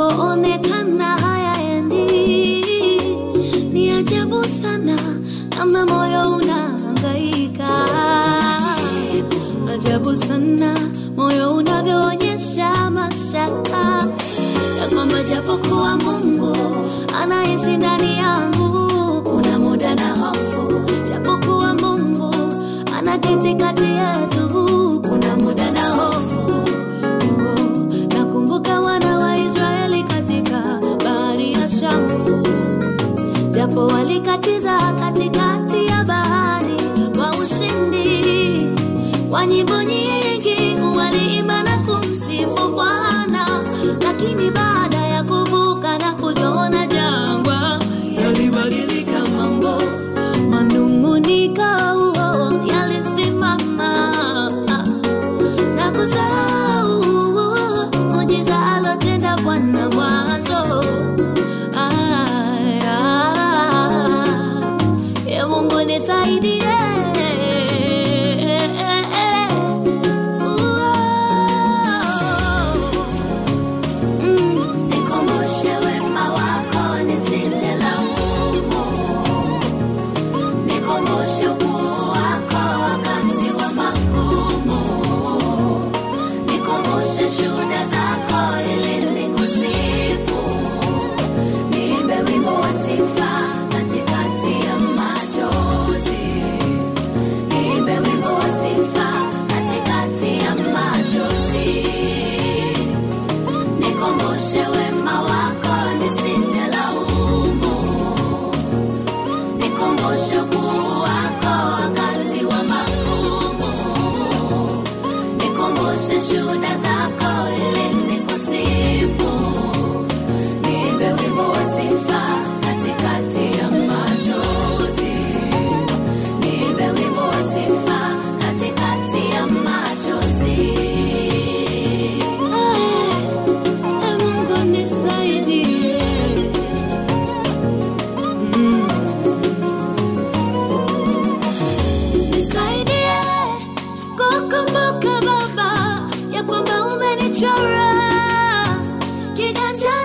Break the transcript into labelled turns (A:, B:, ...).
A: yanapoonekana hayaendi. Ni ajabu sana namna moyo unahangaika, ajabu sana moyo unavyoonyesha mashaka ya kwamba japokuwa Mungu anaishi ndani yangu, kuna muda na hofu, japokuwa Mungu anaketi kati yetu, kuna muda na hofu. Oh, Nakumbuka wana wa Israeli katika bahari ya Shamu, japo walikatiza katikati ya bahari kwa ushindi, kwa nyimbo nyingi waliimba na kumsifu Bwana, lakini baada ya kuvuka na kuliona jangwa, yalibadilika mambo, manung'uniko yalisimama na kusahau muujiza alotenda Bwana mwanzo. Aya, e Mungu nisaidie. Mm, nikumbushe wema wako nisijelaumu nikumbushe ukuu wako wakati wa magumu, nikumbushe shuhuda zako ili nikusifu, niimbe wimbo wa sifa katikati ya machozi, niimbe wimbo wa sifa katikati ya machozi, nikumbushe wema wako nisijelaumu nikumbushe ukuu wako wakati wa magumu, nikumbushe shuhuda zako ili nikusifu, niimbe wimbo wa sifa katikati ya machozi, niimbe wimbo wa sifa katikati ya machozi. Ee Mungu nisaidie. Mm. Nisaidie kukumbuka Baba ya kwamba umenichora kiganja